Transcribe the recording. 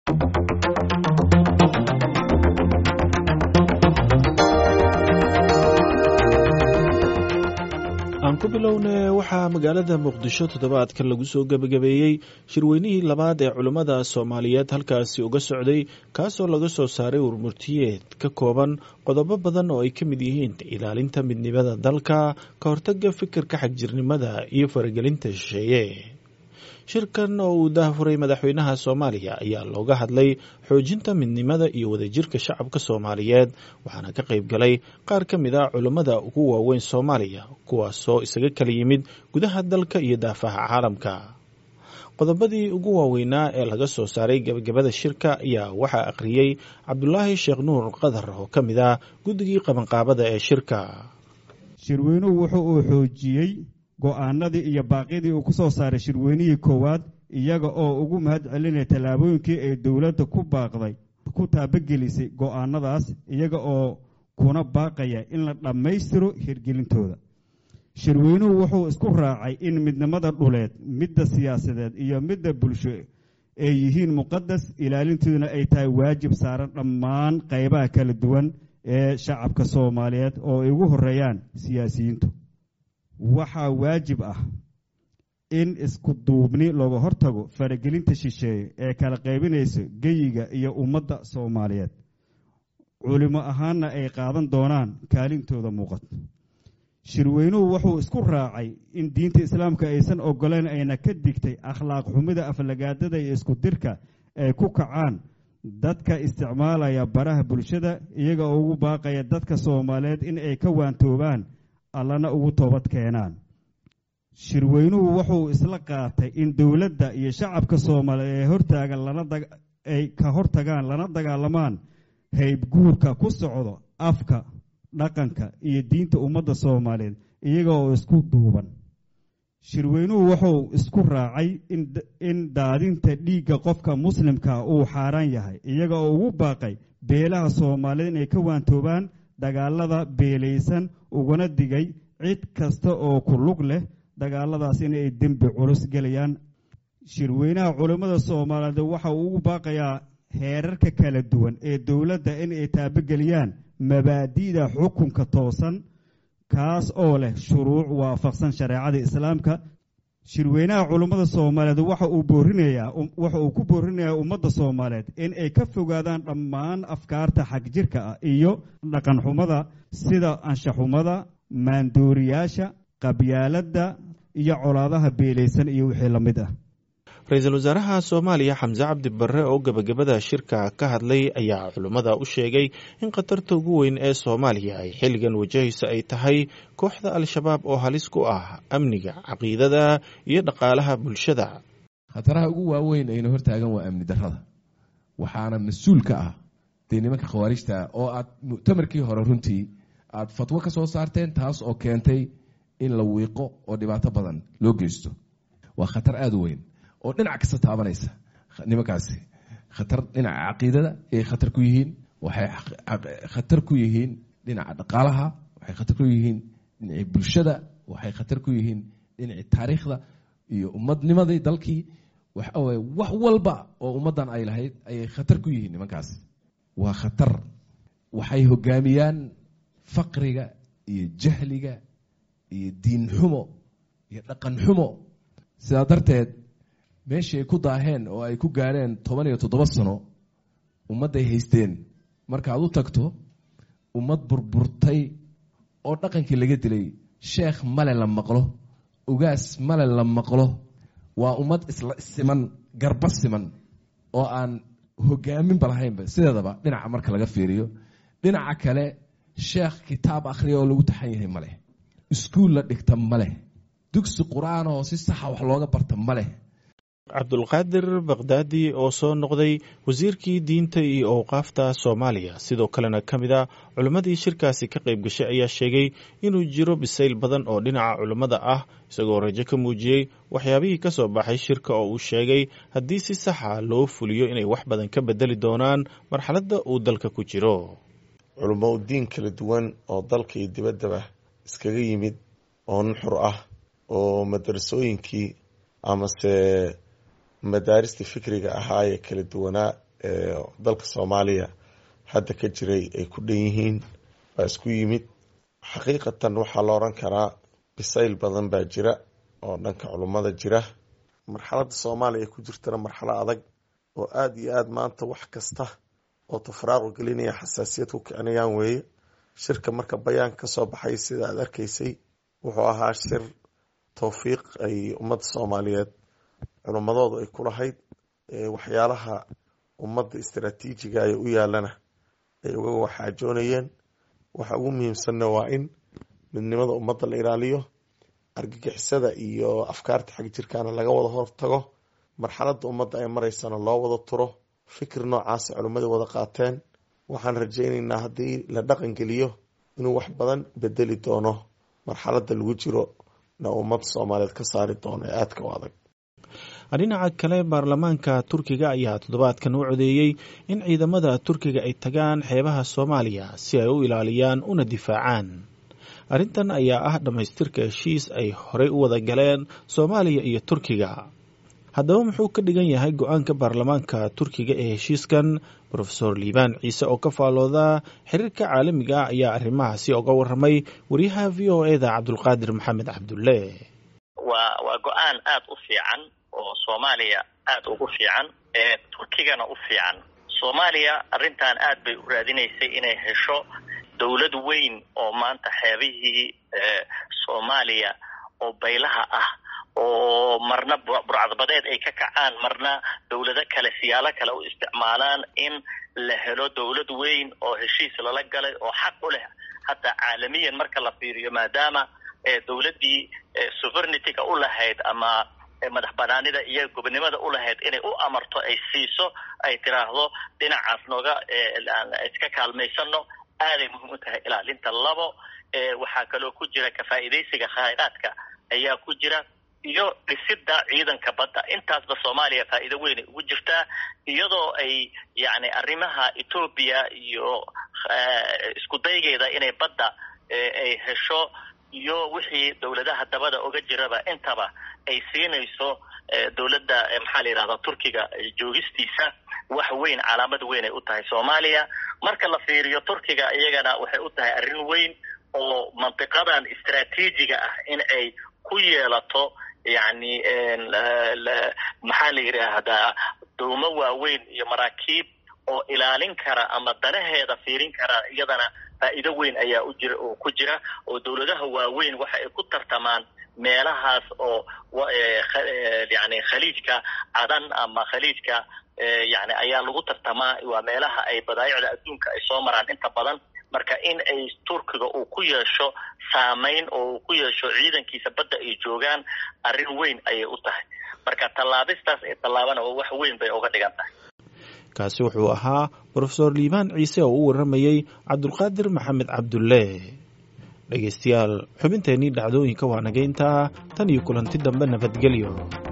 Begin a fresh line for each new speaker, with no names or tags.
aan ku bilowne waxaa magaalada muqdisho toddobaadkan lagu soo gebagabeeyey shirweynihii labaad ee culummada soomaaliyeed halkaasi uga socday kaasoo laga soo saaray warmurtiyeed ka kooban qodobo badan oo ay ka mid yihiin ilaalinta midnimada dalka ka hortaga fikirka xagjirnimada iyo faragelinta shisheeye shirkan oo uu daahfuray madaxweynaha soomaaliya ayaa looga hadlay xoojinta midnimada iyo wadajirka shacabka soomaaliyeed waxaana ka qayb galay qaar ka mid a culummada ugu waaweyn soomaaliya kuwaasoo isaga kala yimid gudaha dalka iyo daafaha caalamka qodobadii ugu waaweynaa ee laga soo saaray gebagabada shirka ayaa waxaa akhriyey cabdulaahi sheekh nuur qadar oo ka mid ah guddigii qabanqaabada ee shirka
shirweynuhu wuxuu uu xoojiyey go'aanadii iyo baaqyadii uu ku soo saaray shirweynihii koowaad iyaga oo ugu mahad celinaya tallaabooyinkii ay dowladda ku baaqday ku taabagelisay go'aanadaas iyaga oo kuna baaqaya in la dhammaystiro hirgelintooda shirweynuhu wuxuu isku raacay in midnimada dhuleed midda siyaasadeed iyo midda bulsho ay yihiin muqadas ilaalintooduna ay tahay waajib saaran dhammaan qaybaha kala duwan ee shacabka soomaaliyeed oo ay ugu horeeyaan siyaasiyiintu waxaa waajib ah in isku duubni looga hortago faragelinta shisheeye ee kala qaybinaysa geyiga iyo ummadda soomaaliyeed culimo ahaanna ay qaadan doonaan kaalintooda muuqato shirweynuhu wuxuu isku raacay in diinta islaamka aysan ogoleyn ayna ka digtay akhlaaq xumida aflagaadada iyo isku dirka ay ku kacaan dadka isticmaalaya baraha bulshada iyaga oo ugu baaqaya dadka soomaaliyeed in ay ka waantoobaan allana ugu toobad keenaan shirweynuhu wuxuu isla qaatay in dowladda iyo shacabka soomaaliyeed ee hortaagan ay ka hortagaan lana dagaalamaan haybguurka ku socdo afka dhaqanka iyo diinta ummadda soomaaliyeed iyaga oo isku duuban shirweynuhu wuxuu isku raacay in daadinta dhiigga qofka muslimka uu xaaraan yahay iyaga oo ugu baaqay beelaha soomaaliyeed inay ka waantoobaan dagaalada beelaysan ugana digay cid kasta oo ku lug leh dagaaladaas inay dembi culus gelayaan shirweynaha culammada soomaaliyeed waxa uu ugu baaqayaa heerarka kala duwan ee dowladda in ay taabogeliyaan mabaadi'da xukunka toosan kaas oo leh shuruuc waafaqsan shareecada islaamka shirweynaha culummada soomaaliyeed waxa uu boorinayaa waxa uu ku boorinayaa ummadda soomaaliyeed in ay ka fogaadaan dhammaan afkaarta xagjirka ah iyo dhaqanxumada sida anshaxumada maandooriyaasha qabyaaladda iyo colaadaha beelaysan iyo wixii la mid ah
ra-iisul wasaaraha soomaaliya xamse cabdi barre oo gebagabada shirka ka hadlay ayaa culummada u sheegay in khatarta ugu weyn ee soomaaliya ay xilligan wajahaysa ay tahay kooxda al-shabaab oo halis ku ah amniga caqiidada iyo dhaqaalaha bulshada
khataraha ugu waaweyn ayna hortaagan waa amni darrada waxaana mas-uul ka ah dee nimanka khawaarijta oo aad muctamarkii hore runtii aad fatwo ka soo saarteen taas oo keentay in la wiiqo oo dhibaato badan loo geysto waa khatar aada u weyn oo dhinac kasta taabanaysa nimankaasi khatar dhinaca caqiidada ayay khatar ku yihiin waxay khatar ku yihiin dhinaca dhaqaalaha waxay khatar ku yihiin dhinacii bulshada waxay khatar ku yihiin dhinacii taariikhda iyo ummadnimadii dalkii waxaweye wax walba oo ummaddan ay lahayd ayay khatar ku yihiin nimankaasi waa khatar waxay hogaamiyaan faqriga iyo jahliga iyo diin xumo iyo dhaqan xumo sidaa darteed meeshii ay ku daaheen oo ay ku gaareen toban iyo toddoba sano ummadday haysteen markaad u tagto ummad burburtay oo dhaqankii laga dilay sheekh male la maqlo ugaas male la maqlo waa ummad isla siman garba siman oo aan hogaaminba lahaynba sideedaba dhinaca marka laga fiiriyo dhinaca kale sheekh kitaab akhriya oo lagu taxan yahay maleh iskuul la dhigta maleh dugsi qur-aan oo si saxa wax looga barta maleh
cabdulqaadir bakdaadi oo soo noqday wasiirkii diinta iyo owqaafta soomaaliya sidoo kalena ka mid a culimmadii shirkaasi ka qayb gashay ayaa sheegay inuu jiro bisayl badan oo dhinaca culimmada ah isagoo rajo ka muujiyey waxyaabihii ka soo baxay shirka oo uu sheegay haddii si saxa loo fuliyo inay wax badan ka bedeli doonaan marxaladda uu dalka ku jiro
culummo u diin kala duwan oo dalka iyo dibaddaba iskaga yimid oo nuxur ah oo madarasooyinkii amase madaaristii fikriga ahaa ee kala duwanaa dalka soomaaliya hadda ka jiray ay ku dhan yihiin waa isku yimid xaqiiqatan waxaa la oran karaa bisayl badan baa jira oo dhanka culummada jira marxaladda soomaaliya ay ku jirtana marxalo adag oo aada iyo aada maanta wax kasta oo tafraaqu gelinaya xasaasiyad ku kicinayaan weeye shirka marka bayaan ka soo baxay sida aada arkaysay wuxuu ahaa shir towfiiq ay ummadda soomaaliyeed culummadoodu ay ku lahayd waxyaalaha ummadda istaraatiijiga ee u yaalana ay uga waxaajoonayeen waxa ugu muhiimsanna waa in midnimada ummadda la ilaaliyo argagixisada iyo afkaarta xag jirkaana laga wada hortago marxaladda ummadda ay maraysana loo wada turo fikir noocaasa culimmada wada qaateen waxaan rajaynaynaa haddii la dhaqan geliyo inuu wax badan bedeli doono marxaladda lagu jiro na ummadda soomaaliyeed ka saari doono ee aadka u adag
dhinaca kale baarlamaanka turkiga ayaa toddobaadkan u codeeyey in ciidamada turkiga ay tagaan xeebaha soomaaliya si ay u ilaaliyaan una difaacaan arrintan ayaa ah dhammaystirka heshiis ay horey u wada galeen soomaaliya iyo turkiga haddaba muxuu ka dhigan yahay go-aanka baarlamaanka turkiga ee heshiiskan rofeor liibaan ciise oo ka faalooda xiriirka caalamiga ah ayaa arrimahaasi oga waramay wariyaha v o eda cabdulqaadir maxamed cabdulle
waa waa go-aan aada u fiican oo soomaaliya aada ugu fiican ee turkigana u fiican soomaaliya arrintan aad bay u raadinaysay inay hesho dowlad weyn oo maanta xeebihii soomaaliya oo baylaha ah oo marna burcadbadeed ay ka kacaan marna dowlado kale siyaalo kale u isticmaalaan in la helo dowlad weyn oo heshiis lala galay oo xaq u leh hataa caalamiyan marka la fiiriyo maadaama dowladdii sovereignity-ga u lahayd ama madax banaanida iyo gobonimada u lahayd inay u amarto ay siiso ay tiraahdo dhinacaas nooga iska kaalmaysano aaday muhiim u tahay ilaalinta labo waxaa kaloo ku jira kafaa'iidaysiga khayraadka ayaa ku jira iyo dhisida ciidanka badda intaasba soomaaliya faa'iido weynay ugu jirtaa iyadoo ay yacni arrimaha etoobiya iyo isku daygeeda inay badda ay hesho iyo wixii dowladaha dabada oga jiraba intaba ay siinayso dowladda maxaa la yidhahdaa turkiga joogistiisa wax weyn calaamad weyn ay u tahay soomaaliya marka la fiiriyo turkiga iyagana waxay u tahay arrin weyn oo mantiqadan istraatiijiga ah in ay ku yeelato yacni maxaa la yidhaahdaa dowmo waaweyn iyo maraakiib oo ilaalin kara ama danaheeda fiirin kara iyadana faa'iido weyn ayaa u jira oo ku jira oo dowladaha waaweyn waxa ay ku tartamaan meelahaas oo yani khaliijka cadan ama khaliijka yani ayaa lagu tartamaa waa meelaha ay badaayicda adduunka ay soo maraan inta badan marka in ay turkiga uu ku yeesho saamayn oo uu ku yeesho ciidankiisa badda ay joogaan arrin weyn ayay u tahay marka tallaabistaas ee tallaabana wax weyn bay uga dhigan tahay
kaasi wuxuu ahaa rofeor liibaan ciise oo u waramayey cabdulqaadir maxamed cabdulle dhegeystayaal xubinteennii dhacdooyinka waa nageyntaa tan iyo kulanti dambe nabadgelyo